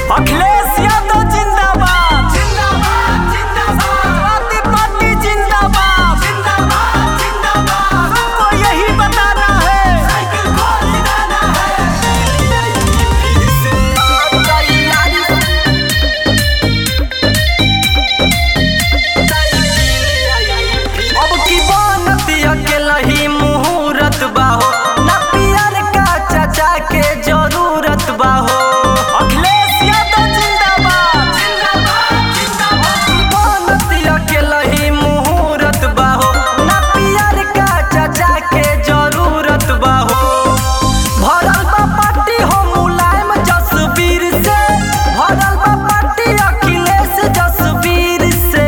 अखिलेश यादव जिंदाबाद जिंदाबाद जिंदाबाद समाजवादी पार्टी जिंदाबाद जिंदाबाद जिंदाबाद सबको यही बताना है साइकिल को जिताना है अब की बनती अकेला ही मुहूर्त बाहो ना पियर का चाचा के जरूरत बाहो अखिलेश यादव जिंदाबाद जिंदाबाद जिंदाबाद की बनती अकेला ही मुहूर्त बाहो ना पियर का चाचा के जरूरत बाहो भरल बा पार्टी हो मुलायम जसवीर से भरल बा पार्टी अखिलेश जसवीर से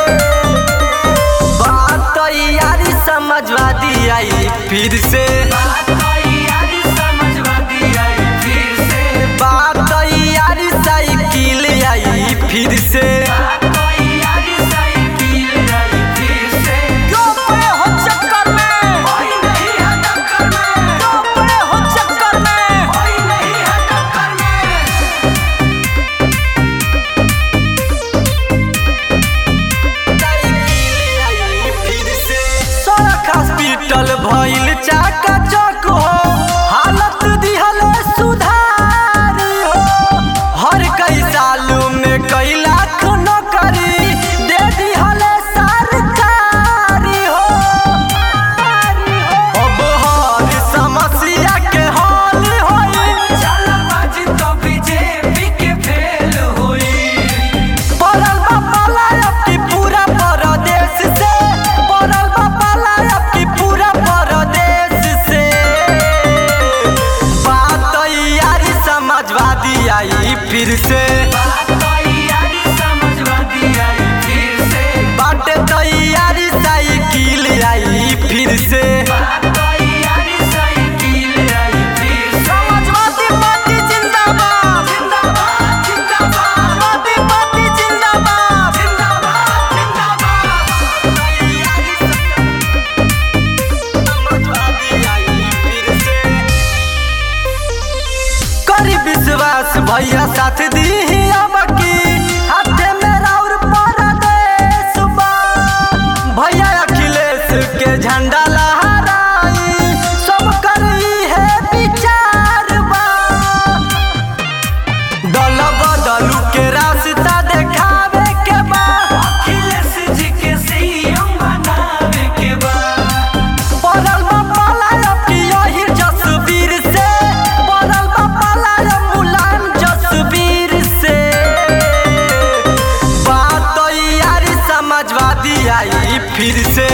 बात यारी समझवादी आई फिर से बात यारी साइकिल आई फिर से क्यों पड़े हो चक्कर में क्यों पड़े हो चक्कर में सड़क हॉस्पिटल भइल चाका चक हो हालत दिहल सुधारी हो हर कई साल में कई लाख नौकरी दे दिहल सरकारी हो अब हर समस्या के हल होई पड़ल बा पाला अब की पूरा परदेश से पड़ल बा पाला अब की पूरा परदेश से बात यारी समझवादी आई फिर से बाटे तैयारी साइकिल आई फिर से समाजवादी पार्टी जिंदाबाद समाजवादी पार्टी जिंदाबाद करी विश्वास भैया साथ दी अब की हाथे में राउर परदेश बा भैया अखिलेश के झंडा लहराई सब करी है विचार बा दल बदलू के रास्ता देखावे के बा पड़ल बा पाला की यही जसवीर से पड़ल बा पाला मुलायम जसवीर से बात यारी समझवादी आई फिर से